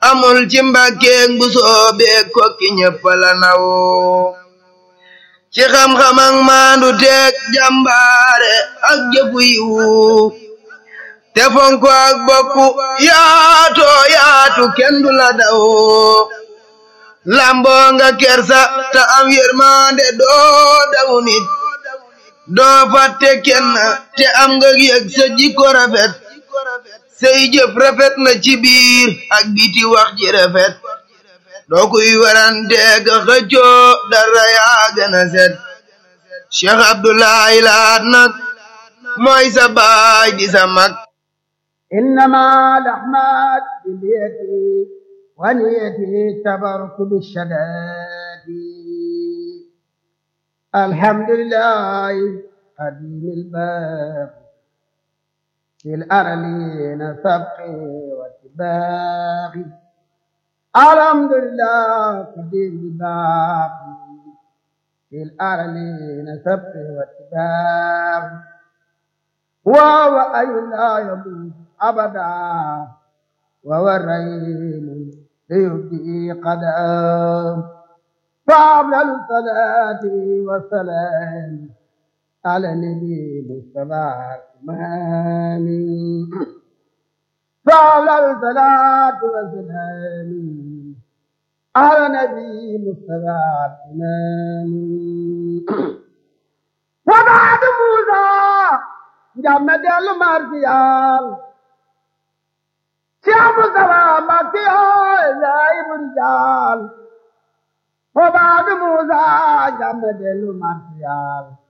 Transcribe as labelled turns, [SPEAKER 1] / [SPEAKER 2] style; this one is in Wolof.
[SPEAKER 1] amul ci mbàkkeeg bu soobeeg kokki ñëpp la naw ci xam-xam ak maandu teeg jàmbaare ak jëfu yiwu te fonko ak bokku yaato yaatu kenn du la daw lamboo nga kersa te am yërmande doo daw nit doo fàtte kenn te am nga yëg sa jikko rafet say jëf rafet na ci biir ak biti wax ji rafet doo kuy warante ka xëccoo dara yaa gën a set Cheikh Abdoulaye Laat nag mooy sa baay di sa mag
[SPEAKER 2] إنما الأعمال باليد ونيتي التبرك بالشداد الحمد لله قديم الباب في الأرلين سبقي واتباعي الحمد لله قديم الباب في الأرلين سبقي واتباعي وهو أي لا يموت أبدا وهو الرحيم ليبدي قدام فأفضل الصلاة والسلام على النبي مصطفى الإمام فأفضل الصلاة والسلام على النبي مصطفى الإمام وبعد موسى jàmme dellu martial Cheikh Moustapha Mbacké ooy lay buri jaal fo baadu Musa jàmme dellu martial